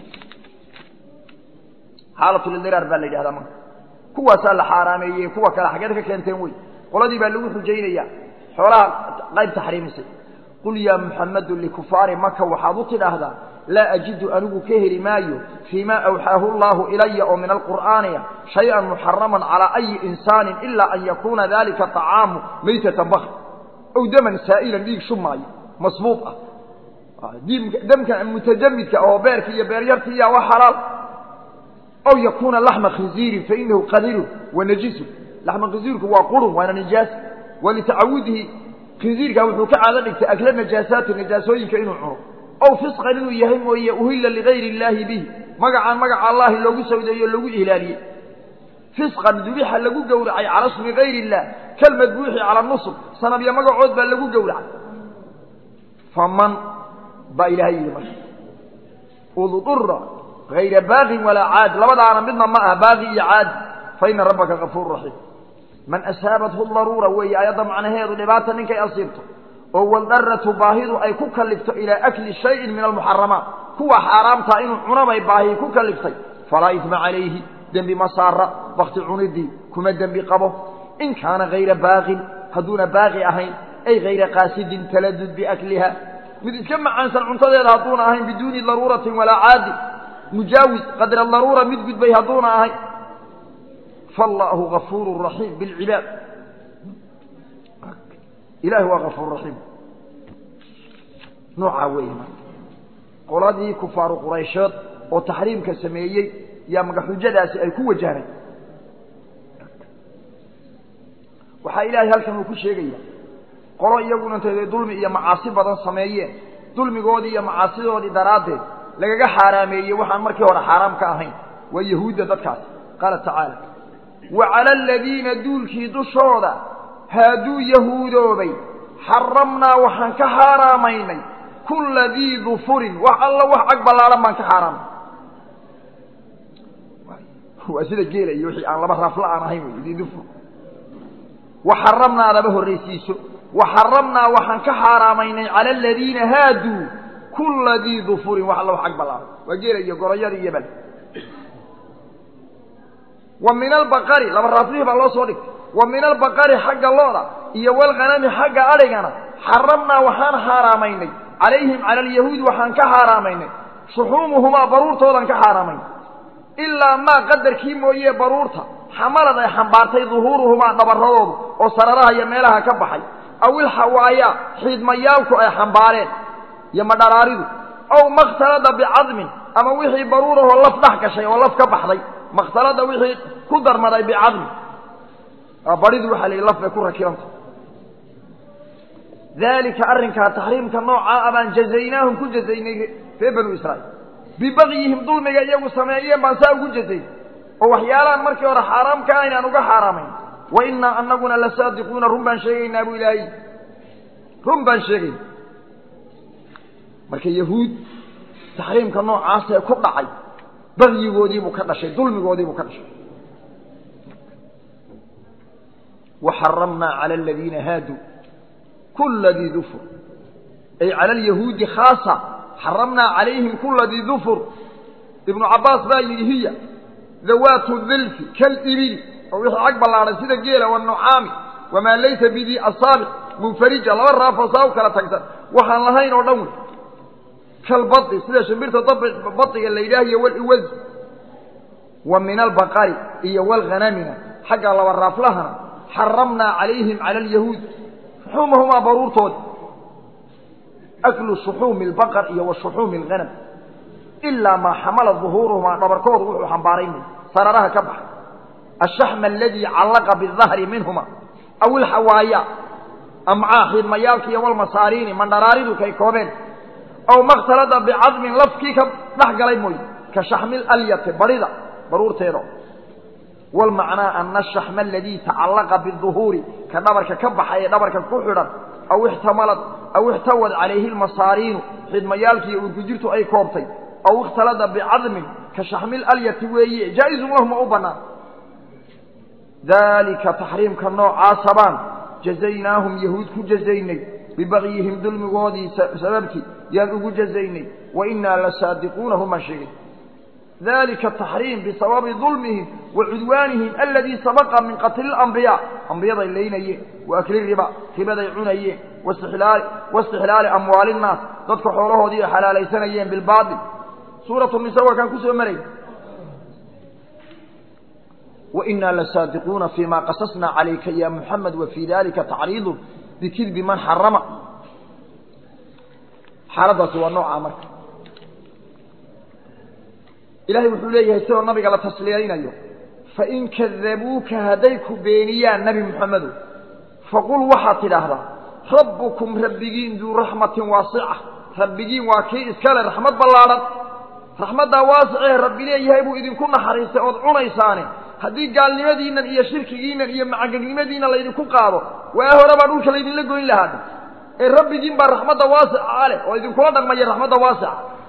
xaalatulidiraar baa la yidhahdaa marka kuwaasaa la xaaraameeyey kuwa kale xaggeed ka keenteen wey qoladii baa lagu xujaynaya xoolaha qayb taxriimisay qul yaa muxamedu likufaari maka waxaad u tidhaahdaa laa ajidu anigu ka heli maayo fii ma awxaahu allahu ilaya oo min alqur'aaniya shay-an muxaraman calaa ayi insaanin ilaa an yakuuna dalika طacaamu maytatan bakr ow daman saa'ilan dhiig shumaayo masbuuط ah damka mutajamidka oo beerka iyo beeryartiiya waa xalaal aw yakuuna laxma khinziirin fainahu qadirun wa najisun laxma khinziirku waa qurun waana nijaas walitacawudihi khinziirka wuxuu ka caado dhigtay akla najaasaati najaasooyinka inuu cuno ow fisqan inuu yahay mooye uhilla ligayri illaahi bihi magacaan magaca allahi loogu sawdeeyo o loogu ihlaaliyey fisqan dubixa lagu gowracay cala smi gayri illah kalmadbuuxi cala nusb sanabya magacood baa lagu gowracay faman baa ilaahay yidhi marka udura hayra baaqin walaa caadi labadaana midna ma aha baaqi iyo caadi fa ina rabbaka gafuur raxiim man asaabathu daruura weeye ayadda macnaheedu dhibaata ninkay asiibto oo waldaratu baahidu ay ku kalifto ilaa akli shayin min almuxaramaat kuwa xaaraamtaa inuu cunabay baahi ku kaliftay falaa idma calayhi dembi ma saara bakti cunidii kuma dembi qabo in kaana hayra baaqin hadduuna baaqi ahayn ay hayra qaasidin taladud biakliha mid iska macaansan cuntadeeda hadduuna ahayn biduuni daruuratin walaa caadi mujaawis qadra daruura mid gudbay hadduuna ahayn faallaahu gafuuru raxiim bilcibaad ilahi waa gafuur raxiim noocaa weeye marka qoladii kufaaru quraysheed oo taxriimka sameeyey yaa magaxujadaasi ay ku wajahnay waxaa ilaahay halkan uu ku sheegaya qolo iyaguna intayday dulmi iyo macaasi badan sameeyeen dulmigoodii iyo macaasidoodii daraaddeed lagaga xaaraameeyey waxaan markii hore xaaraam ka ahayn waa yahuudda dadkaas qaala tacaala wa cala aladiina duulkii dushooda haaduu yahuudoobay xaramnaa waxaan ka xaaraamaynay kulla dii dufurin wax alla wax cag ballaaran baan ka xaaraamay waa sida geela iyo wixii aan laba rafla aan ahayn wey dii dufur waxaramnaadaba horraysiiso waxaramnaa waxaan ka xaaraamaynay cala aladiina haaduu kulla dii dufurin wax alla wax cag ballaaran waa geela iyo gorayada iyo bal wa min albaqari laba raaflihii baa loo soo dhigtay wa min albaqari xagga looda iyo walghanami xagga adhigana xaramnaa waxaan xaaraamaynay calayhim cala alyahuudi waxaan ka xaaraamaynay shuxuumuhumaa baruurtoodan ka xaaraamaynay ilaa maa qadarkii mooye baruurta xamalad ay xambaartay duhuuruhumaa dhabarradoodu oo sararaha iyo meelaha ka baxay aw ilxawaayaa xiidmayaalku ay xambaareen iyo madharaaridu aw makhtalada bicadmin ama wixii baruurahoo laf dhex gashay oo laf ka baxday makhtalada wixii ku darmaday bicadmin baridu waxaa la yidhi laf bay ku rakibanta daalika arrinkaa taxriimka noocaa abaan jazaynaahum ku jazaynay reer banu israa'iil bibagyihim dulmiga iyagu sameeyeen baan saa ugu jazayn oo waxyaalahan markii hore xaaraam ka ahayn aan uga xaaraamayn wa innaa anaguna la saadiquuna run baan sheegaynaa buu ilaahay run baan sheegayna marka yahuud taxriimka noocaasee ku dhacay bagyigoodiibuu ka dhashay dulmigoodiibuu ka dhashay waxaramnaa cala aladiina haaduu kula dii dufur ay cala alyahuudi khaasa xaramnaa calayhim kula dii dufur ibnu cabbaas baa yidhi hiya dawaatu dilfi kalibili oo wixii cag ballaadhan sida geela wanucaami wamaa laysa bidii asaabiq munfarija laba raafoo saa u kala tagsan waxaan lahayn oo dhan wey kalbadi sida shimbirta badiga la yidhaahiyo waliwaz wa min albaqari iyo walghanamina xagga laba raaflahana xaramnaa calayhim cala alyahuud shuxuumahumaa baruurtooda aklu shuxuumi albaqar iyo wa shuxuumi alghanam ilaa maa xamala duhuuruhumaa dhabarkoodu wuxuu xambaaray may sararaha ka baxay ashaxma aladii callaqa bidahri minhuma aw ilxawaaya amcaa xiidmayaalka iyo walmasaariini mandharaaridu kay koobeen aw makhtalada bicadmin lafkii ka dhex galay mooye ka shaxmil alyati barida baruurteeda walmacnaa ana ashaxma aladii tacallaqa biduhuuri ka dhabarka ka baxay ee dhabarka ku xidhan aw ixtamalad aw ixtawad calayhi lmasaariinu xidmayaalkiiyo urkujirtu ay koobtay aw ikhtalada bicadmin ka shaxmil alyati weeye jaa-izun lahuma u bannaan daalika taxriimka noocaasa baan jazaynaahum yahuud ku jazaynay bibagyihim dulmigoodii sababtii yaan ugu jazaynay wa innaa lasaadiquuna humaan sheegay dalika taxriim bisababi dulmihim wa cudwaanihim aladii sabaqa min qatli اlambiyaa ambiyaday laynayeen wa akli riba ribaday cunayeen waistixlaali amwaali innaas dadka xoolahoodii ay xalaalaysanayeen bilbaail suuratu nisa waa kaan kusoo maray wainaa lasaadiquuna fima qasasna calayka ya muxamed wa fii dalika tacriidu bikidbi man xarama xaaladaasi waa noocaa marka ilahay wuxuu leeyahay sidoo nabiga la tasliyaynayo fain kadabuuka hadday ku beeniyaan nebi moxamedow faqul waxaad tidhaahdaa rabbukum rabbigiin duu raxmatin waasica rabbigiin waa kii iskale raxmad ballaadhan raxmaddaa waasicee rabbi leeyahay buu idinku naxariistay ood cunaysaane haddii gaalnimadiinnan iyo shirkigiinnan iyo macangegnimadiinna laydinku qaado waa hore baa dhulka laydinla goyn lahaa ee rabbigiin baa raxmadda waasica leh oo idinkula dhaqmaya raxmadda waasica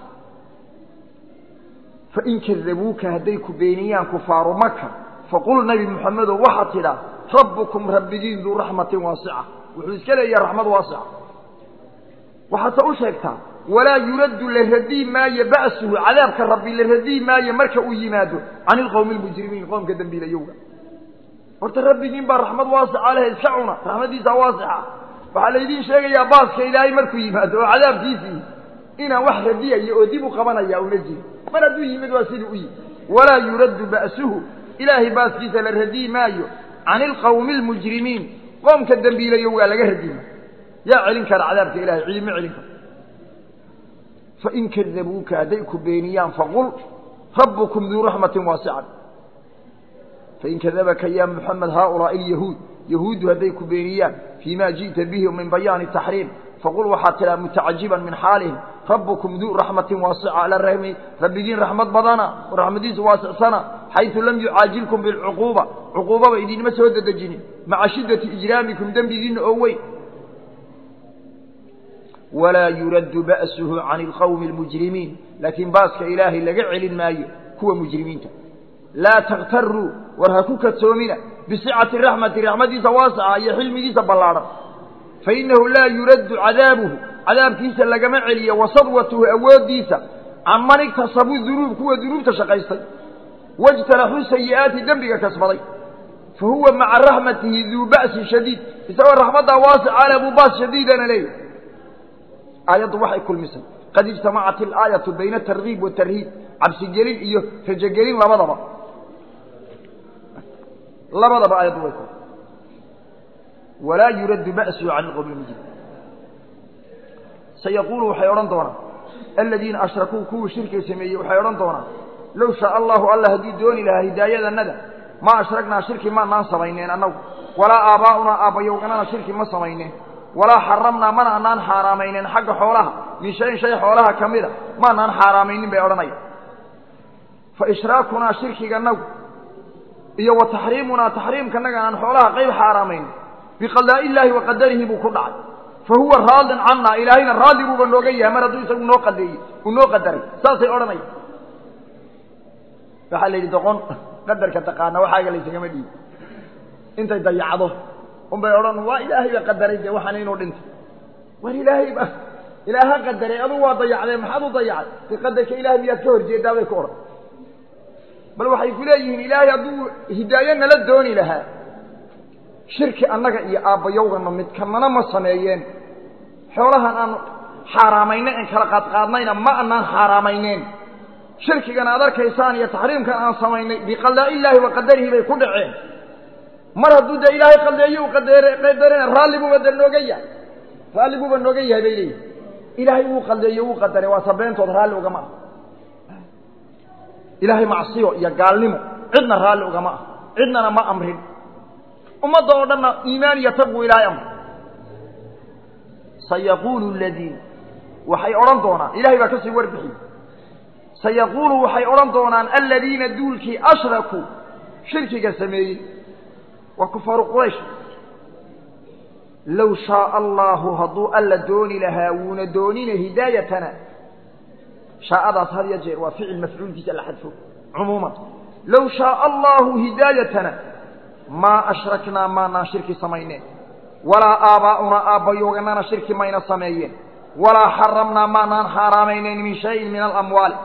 fain kadabuuka hadday ku beeniyaan kufaaru maka faqul nebi moxamedow waxaad tidhaa rabbukum rabbigiin duu raxmatin waasica wuxuu iska leeyahay raxmad waasica waxaadse u sheegtaa walaa yuraddu la radii maayo ba'suhu cadaabka rabbi la radii maayo marka uu yimaado can ilqowmi almujrimiin qoomka dembiilayowga horta rabbigiin baa raxmad waasica leh iska cuna raxmaddiisa waasixa waxaa laydiin sheegayaa baaska ilaahay markuu yimaado oo cadaabkiisii inaan wax radiyaya oo dib u qabanaya una jiri mar hadduu yimid waa sidii u yimid walaa yuraddu ba'suhu ilaahay baaskiisa la radii maayo can ilqowmi almujrimiin qoomka dembiilayowgaa laga radima yaa celin kara cadaabka ilahay ciidima celin karo fain kadabuuka hadday ku beeniyaan faqul rabbukum duu raxmatin waasican fain kadabaka ya muxamed haaulaai alyahuud yahuuddu hadday ku beeniyaan fii ma ji'ta bihi min bayaani taxriim faqul waxaad tidhaha mutacajiban min xaalihim rabbukum duu raxmatin waasica ala rahmi rabbigiin raxmad badana oo raxmadiisu waasicsana xaysu lam yucaajilkum bilcuquuba cuquubaba idinma soo dedejinin maca shiddati ijraamikum dembigiinna oo weyn walaa yuraddu ba'suhu can ilqowmi almujrimiin laakiin baaska ilaahay laga celin maayo kuwa mujrimiinta laa takhtaruu war ha ku kadsoomina bisicati raxmati raxmadiisa waasaca iyo xilmigiisa ballaadhan fainahu laa yuraddu cadaabuhu cadaabkiisa lagama celiyo wa sadwatuhu awooddiisa can man igtasabuu dunuub kuwa dunuubta shaqaystay wajtaraxuu sayi'aati dembiga kasbaday fa huwa maca raxmatihi duu ba'sin shadiid isagoo raxmaddaa waasica leh buu baas shadiidana leeyahy aayaddu waxay kulmisay qad ijtamacat ilaayatu bayna atargiib watarhiib cabsigelin iyo rajogelin labadaba labadaba aayaddu way kul walaa yuraddu ba'suhu can ilqowmi lmujrim sayaquulu waxay odhan doonaan aladiina ashrakuu kuwii shirkiga sameeyey waxay odhan doonaan low shaaa allahu alla hadduu dooni lahaa hidaayadanada ma ashragnaa shirki maanaan samayneen annagu walaa aabbaa'unaa aabbayowganana shirki ma samayneen walaa xaramnaa mana anaan xaaraamayneen xagga xoolaha min shayin shay xoolaha ka mida maanaan xaaraamaynin bay odhanaya fa ishraakunaa shirkiganagu iyo wa taxriimunaa taxriimkanaga aan xoolaha qayb xaaraamaynin biqadaa'i illaahi wa qadarihi buu ku dhacay fa huwa raadin cannaa ilaahayna raalli buuba nooga yahay mar hadduu isagu noo qadeeyey uu noo qadaray saasay odhanaya waxaa la yidhi doqon qadarka taqaana waxaaga laysagama dhiibi intay dayacdo unbay odhan waa ilaahay ba qadaray dee waxaan inuu dhinto war ilaahay ba ilaaha qadaray adugu waa dayacdee maxaad u dayacday de qadarka ilahay miyaad ka horjeedaa bay ku odhan bal waxay ku leeyihiin ilaahay hadduu hidaayo nala dooni lahaa shirki annaga iyo aabbayowgana midkanana ma sameeyeen xoolahan aan xaaraamaynay aan kala qaadqaadnayna ma anaan xaaraamayneen shirkigan aad arkaysaan iyo taxriimkan aan samaynay biqadaa'i illaahi wa qadarihi bay ku dhaceen mar hadduu dee ilaahay qadeeyo u qadarina raalli buuba de nooga yahay raalli buuba nooga yahay bay leeyihin ilaahay uu qadeeyo uu qadaray waa sabeyntood raalli ugama ah ilaahay macsiyo iyo gaalnimo cidna raalli ugama ah cidnana ma amrin ummadda oo dhanna iimaan iyo taqwa ilaahay amr sayaquulu aladiin waxay odhan doonaan ilahay baa kasii warbixiyey sayaquulu waxay odhan doonaan aladiina duulkii ashrakuu shirkiga sameeyey waa kufaaru quraysh low shaaa allaahu hadduu alla dooni lahaa wuuna doonina hidaayatana shaa'adaas had ya jeer waa ficil mafcuulkiisa la xadfo cumuuman low shaaa allaahu hidaayatana maa ashraknaa maanaan shirki samayneen walaa aabaa'unaa aabbayooganana shirki mayna sameeyeen walaa xaramnaa maanaan xaaraamaynayn min shayin min alamwaali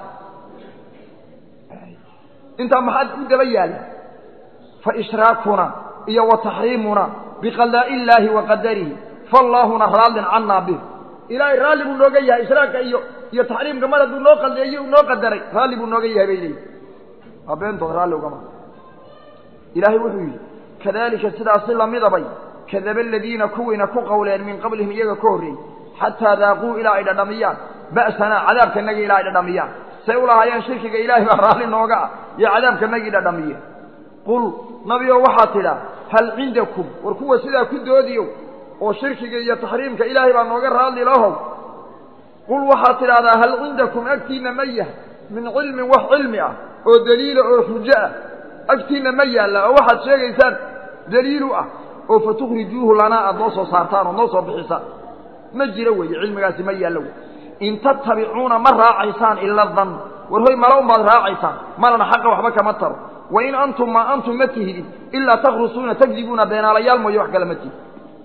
intaa maxaad u daba yaalla fa ishraakunaa iyo wa taxriimunaa biqadaa'i illaahi wa qadarihi fallaahuna raallin cannaa bih ilaahay raalli buu nooga yahay ishraaka iyo iyo taxriimka mar hadduu noo qadeeyo noo qadaray raalli buu nooga yahay bay leeyihi waa beentood raalli ugama ilaahay wuxuu yidhi kadaalika sidaasi lamidabay kadaba aladiina kuwiina ku qowleen min qablihim iyaga ka horreeyey xataa daaquu ilaa ay dhadhamiyaan ba'sanaa cadaabkanagii ilaa ay dhadhamiyaan say u lahaayeen shirkiga ilaahay baa raalli nooga ah iyo cadaabkanagii dhadhamiyeen qul nabigo waxaad tidhaa hal cindakum war kuwa sidaa ku doodiyo oo shirkiga iyo taxriimka ilaahay baa nooga raalli lahow qul waxaad tidhahdaa hal cindakum agtiinna ma yahay min cilmin wax cilmi ah oo daliila oo xujo ah agtiinna ma yaalla oo waxaad sheegaysaan daliilu ah oo fatukhrijuuhu lanaa aada noo soo saartaan oo noo soo bixisaan ma jiro weeye cilmigaasi ma yaallo wey in tattabicuuna ma raacaysaan ila dan war hoy mala unbaad raacaysaan malana xaqa waxba kama taro wa in antum maa antum ma tihidin ilaa takhrusuuna takdibuuna beenaalayaal mooye wax kale ma tihid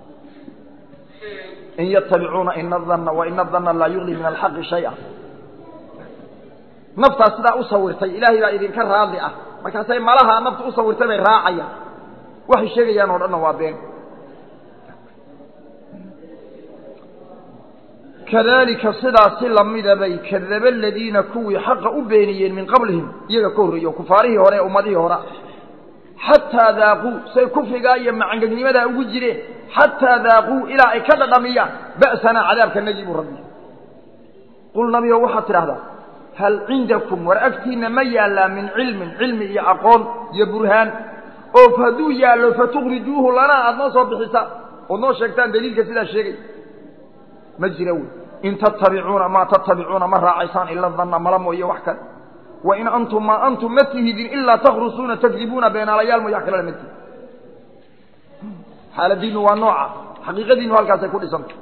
in yatabicuuna ina danna wa ina danna laa yugni min alxaqi shaya naftaas sidaa u sawirtay ilaahay baa idinka raadli ah markaasay malaha nafta u sawirtay bay raacayaan waxay sheegayaan oo dhanna waa been kadalika sidaasi lamida bay kadaba aladiina kuwii xaqa u beeniyeen min qablihim iyaga ka horreeyo kufaarihii hore ee ummadihii hore xataa daaquu say kufrigaa iyo macangegnimadaa ugu jireen xataa daaquu ilaa ay ka dhadhamiyaan ba'sanaa cadaabka nagi buu rabbi qul nabigo waxaad tidhahdaa hal cindakum war agtiinna ma yaallaa min cilmin cilmi iyo aqoon iyo burhaan oo hadduu yaallo fatukhrijuuhu lanaa aada noo soo bixisaan ood noo sheegtaan daliilka sidaa sheegay ma jira wey in tattabicuuna maa tattabicuuna ma raacaysaan ila danna mala mooye wax kale wa in antum maa antum ma tihidin ilaa takhrusuuna takdibuuna beenaalayaal mooye wax kalena ma tihid xaaladiinu waa nooca xaqiiqadiinu halkaasay ku dhisanta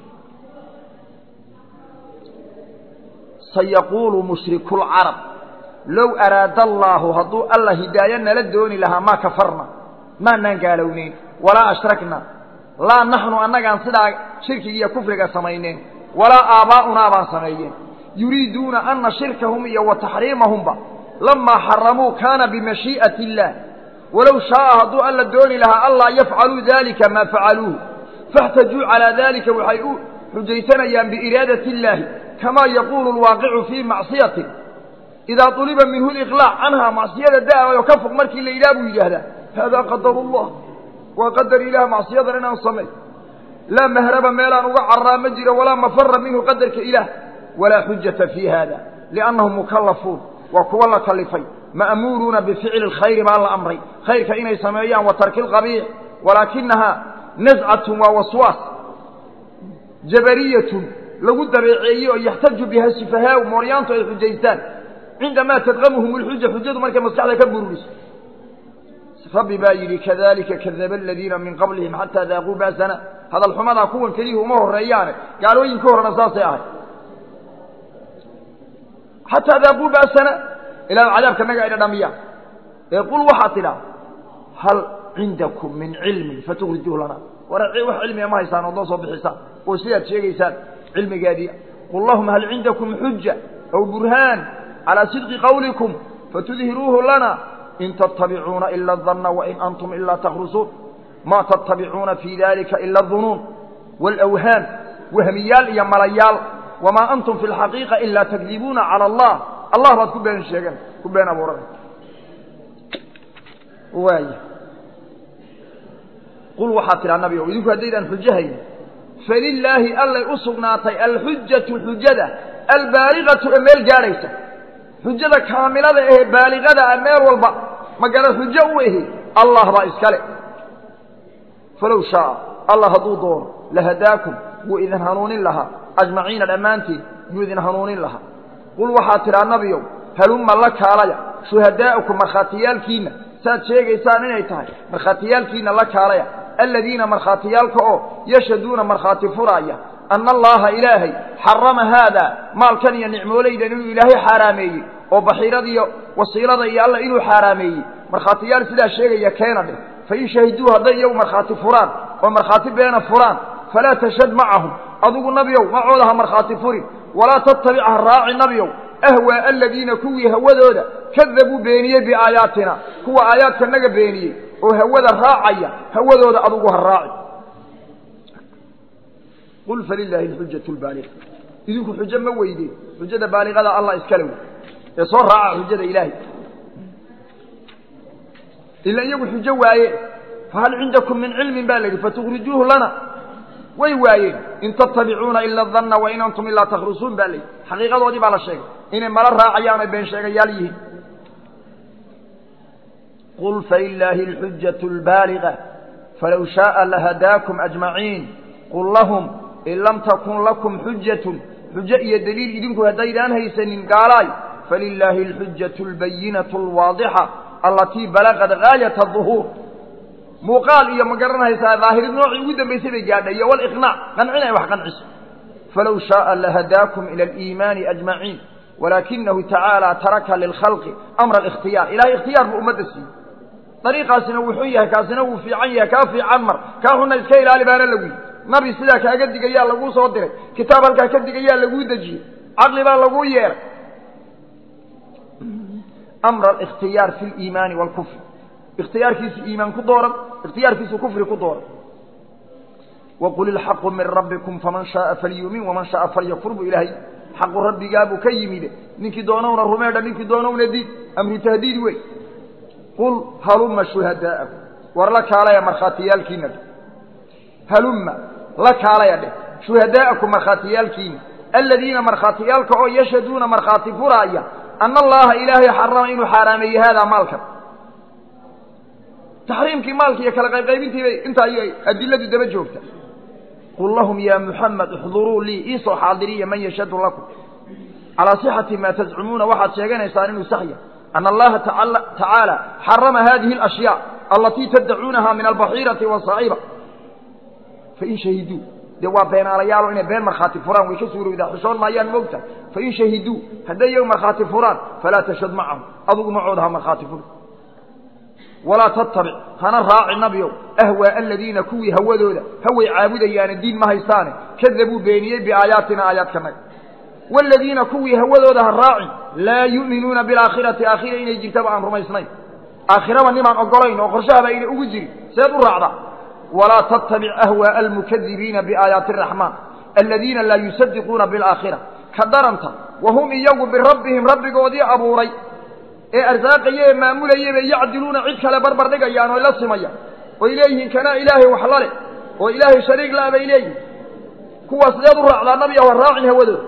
sayaquulu mushriku lcarab low araada allaahu hadduu alla hidaayo nala dooni lahaa maa kafarna maanaan gaalowneyn walaa ashrakna laa naxnu annagaan sidaa shirkiga iyo kufriga samayneen walaa aabaa'unaa baan sameeyeen yuriiduuna ana shirkahum iyo wa taxriimahumba lamaa xaramuu kaana bimashii'ati illaah walow shaaa hadduu alla dooni lahaa allaa yafcaluu daalika maa facaluuhu faاxtajuu calaa daalika waxay u xujaysanayaan biiraadati illaahi kamaa yaquulu lwaaqicu fii macsiyatin idaa طuliba minhu liqlaac canhaa macsiyada da'ayo ka fog markii la yidhaha buu yidhaahdaa haadaa qadar اllah waa qadar ilaah macsiyadan inaan samay laa mahraba meelaan uga carraa ma jiro walaa mafara minhu qadarka ilaah walaa xujata fii hada liannahum mukallafuun waa kuwa la kalifay ma'muuruuna bificli اlkhayri baa la amray khayrka inay sameeyaan wa tarki اlqabiix walaakinahaa nascatun waa waswaas jabariyatun lagu dabeeceeyey oo yaxtaju biha sufahaau mooryaantu ay xujaystaan cindamaa tadqamuhum اlxuja xujadu markay maskaxda ka bururiso rabbi baa yidhi kadalika kadaba aladiina min qablihim xataa daaquu ba'sana hadal xumadaa kuwan keliyuhu uma horeeyaane gaalooyinka horena saasay ahay xataa daaquu ba'sana ilaa cadaabka naga ay dhadhamiyaan ee qul waxaad tidhaa hal cindakum min cilmin fatukhrijuuh lana war wax cilmiga ma haysaan ood noo soo bixisaan oo sidaad sheegaysaan cilmigeedii qul lahum hal cindakum xuja aw burhaan calaa sidqi qawlikum fatudhiruuhu lana in tattabicuuna ila danna wain antum ilaa takhrusuun maa tattabicuuna fii dalika ila adunuun waalawhaam wahmiyaal iyo malayaal wamaa antum fi lxaqiiqa ilaa takdibuuna cala allah allah baad ku been sheegan ku been abuuran waaya qul waxaad tidhaa nabi o idinku haddaydaan xujahayn falilaahi allay u sugnaatay alxujatu xujada albaaliqatu ee meel gaadhaysa xujada kaamilada ahee baaliqada ah meel walba magala xujo u ahi allah baa iskale falow shaaa allah hadduu doono lahadaakum wuu idin hanuunin lahaa ajmaciina dhammaantiin yuu idin hanuunin lahaa qul waxaad tidhaa nabiyow halumma la kaalaya shuhadaa'ukum markhaatiyaalkiinna saad sheegaysaan inay tahay markhaatiyaalkiinna la kaalaya aladiina markhaatiyaalka oo yashhaduuna markhaati furaaya anna allaaha ilaahay xarama haadaa maalkan iyo nicmoolaydan inuu ilaahay xaaraameeyey oo baxiirada iyo wasiilada iyo alla inuu xaaraameeyey markhaatiyaal sidaa sheegaya keena dheh fain shahiduu hadday iyagu markhaati furaan oo markhaati beena furaan falaa tashhad macahum adigu nabiyow macooda ha markhaati furin walaa tattabic ha raaci nabiyow ahwaa aladiina kuwii hawadooda kadabuu beeniyey biaayaatina kuwa aayaadka naga beeniyey oo hawada raacaya hawadooda adugu ha raaci qul falilaahi alxujatu lbaaliqa idinku xujo ma weydeen xujada baaliqada allah iskale wey ee soo raaca xujada ilaahay ila iyagu xujo waaye fahal cindakum min cilmin baa la yidhi fatukhrijuuhu lana way waayeen in tattabicuuna ila danna wain antum ilaa takhrusuun baa la yidhi xaqiiqadoodii baa la sheegay inay mala raacayaan ay been sheegayaal yihiin qul falilaahi alxujatu albaaliqa falow shaaa lahadaakum ajmaciin qul lahum in lam takun lakum xujatun xujo iyo deliil idinku haddaydaan haysanin gaalaay falilaahi alxujatu albayinatu alwaadixa allatii balagad gaayata duhuur muuqaal iyo ma garanaysaa daahirid noocii ugu dambaysay bay gaadhay iyo waliqnaac qancin ay wax qanciso falow shaaa lahadaakum ila aliimaani ajmaciin walaakinahu tacaala taraka lilkhalqi amra alikhtiyaar ilahay ikhtiyaar buu ummadda siiyey dariiqaasina wuu xun yahay kaasina wuu fiican yahay kaa fiican mar kaa xunna iska ilaali baana lagu yidhi nabi sidaa kaaga digayaa laguu soo diray kitaab halkaa ka digayaa laguu dejiyey caqli baa laguu yeeray amra alikhtiyaar fi liimaani waalkufri ikhtiyaarkiisu iimaan ku dooran ikhtiyaarkiisu kufri ku dooran waqul ilxaqu min rabbikum faman shaaa falyuumin waman shaaa falyakfur buu ilaahay xaqu rabbigaabuu ka yimide ninkii doonowna rumeedha ninkii doonowna diid amru tahdiid wey qul halumma shuhadaa'akum war la kaalaya markhaatiyaalkiina dheh halumma la kaalaya dheh shuhadaa'akum markhaatiyaalkiina aladiina markhaatiyaalka oo yashhaduuna markhaati furaaya ana allaha ilaahay xarama inuu xaaraameeyey haadaa maalkan taxriimkii maalki iyo kala qaybqaybintii bay intaa ayay adiladu daba joogta qul lahum ya muxamed ixduruu lii iisoo xaadiriya man yashhadu lakum calaa sixati maa tazcumuuna waxaad sheeganaysaan inuu saxya ana allaha tacaala xarama hadihi alashyaa alatii taddacuunaha min albaxiirati wasaa'iba fain shahiduu dee waa beenaalayaalo inay been markhaati furaan way ka suurowdaa xushoon maayaan moogta fain shahiduu hadday iyagu markhaati furaan falaa tashhad macahum adugu macooda ha markhaati furi walaa tattabic hana raaci nabiow ahwaa aladiina kuwii hawadooda haway caabudayaana diin ma haystaane kadabuu beeniyey biaayaatina aayaadkanaga waaladiina kuwii hawadooda ha raacin laa yu'minuuna bilaakhirati aakhira inay jirtaba aan rumaysnayn aakhiraba nimaan ogolayn oo qorshahaba ayna ugu jirin seed u raacdaa walaa tattabic ahwaaءa almukadibiina biaayaati araxmaan aladiina laa yusadiquuna bilaakhira ka daranta wahum iyagu birabbihim rabbigoodii abuuray ee arsaaqaya ee maamulayay bay yacdiluuna cid kale barbar dhigayaan oy la simayaan oy leeyihiin kanaa ilaahay wax la leh oo ilaahay shariig la bay leeyihin kuwaas sideed u raacdaa nabi ah raacin hawadooda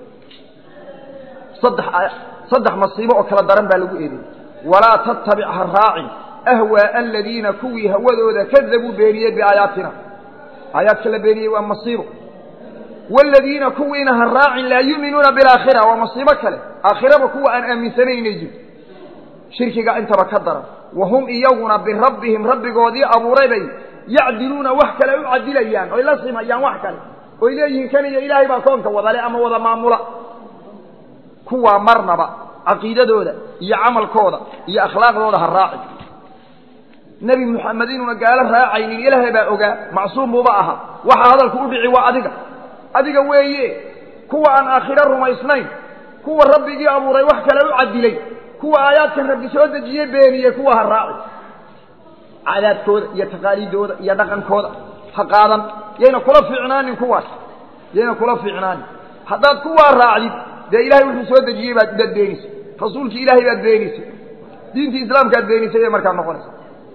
saddex saddex masiibo oo kala daran baa lagu eedeeyey walaa tattabic ha raacin ahwaaءa aladiina kuwii hawadooda kadabuu beeniyey biaayaatina aayaadka la beeniyey waa masiibo waaladiina kuwiina ha raacin laa yu'minuuna bilaakhira waa masiibo kale aakhiraba kuwa aan aaminsanayn inay jirto shirkiga intaba ka daran wahum iyaguna birabbihim rabbigoodii abuuray bay yacdiluuna wax kale u cadilayaan oy la simayaan wax kale oy leeyihiin kan iyo ilaahay baa koonka wadale ama wada maamula kuwaa marnaba caqiidadooda iyo camalkooda iyo akhlaaqdooda ha raaci nebi moxamed inuuna gaalo raacaynin ilaahay baa ogaa macsuum buuba ahaa waxaa hadalku u dhici waa adiga adiga weeye kuwa aan aakhiro rumaysnayn kuwa rabbigii abuuray wax kale u cadilay kuwa aayaadkan rabbi soo dejiyey beeniyey kuwa ha raaci cadaadkooda iyo taqaaliidooda iyo dhaqankooda ha qaadan yayna kula fiicnaanin kuwaas yayna kula fiicnaanin haddaad kuwaa raacdid dee ilahay wuxuu soo dejiyey baad baad beenisay rasuulkii ilaahay baad beenisay diintii islaamkaad beenisay bay markaa noqonaysa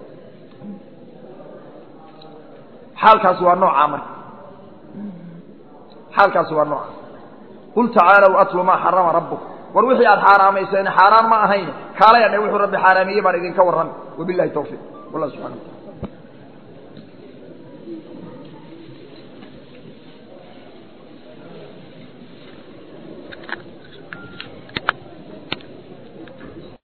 xaalkaasi waa noocaa marka xaalkaasi waa nooca qul tacaalow atlu maa xarama rabbukum war wixii aad xaaraamayseen xaaraan ma ahayn kaalaya dhe wuxuu rabbi xaaraameeyey baan idinka warrami wabilahi tawfiiq wallah subxana wa tacala